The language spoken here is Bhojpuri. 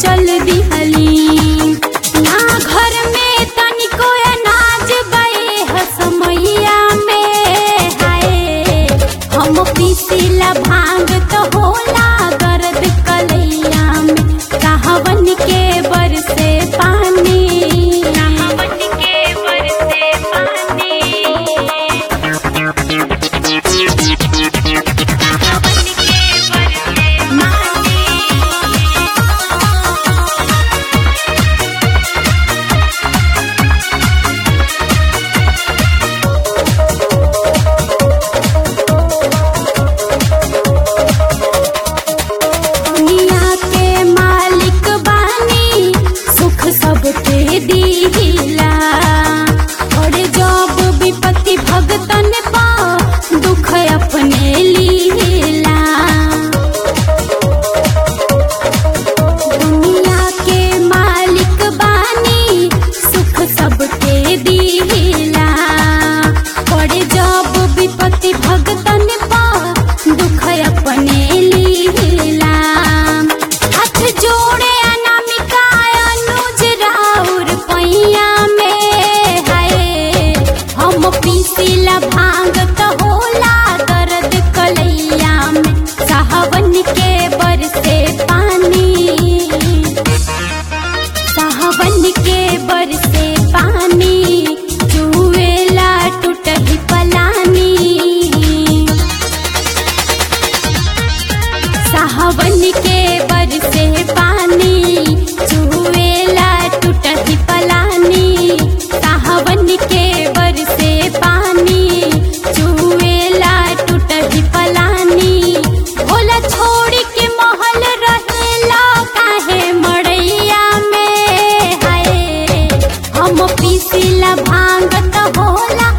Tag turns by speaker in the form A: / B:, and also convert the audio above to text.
A: चल दिहली ना घर में तनिको अनाज बए हसमैया में हाय हम पीसीला भांग तो होला दर्द कलैया में कहावन के बरसे पानी कहावन के बरसे पानी दुनिया के मालिक बानी सुख सबके दीला और जब विपत्ति भगतन पा दुख अपने लीला दुनिया के मालिक बानी सुख सबके दीला और जब विपत्ति भगतन पा दुख अपने लीला हाथ जोड़े अनामिका अनुज राउर पैया में हाय हम पीसीला भांग तो होला दर्द कलैया में साहवन के बरसे पानी साहवन के बरसे पानी चुएला टूटही पलानी साहवन के बरसे पानी चुएला टूटही पलानी साहवन के बरसे पानी चुएला टूटही पलानी भोला छोड़ के महल रहेला काहे मड़ैया में हाय हम पीसीला भांग त होला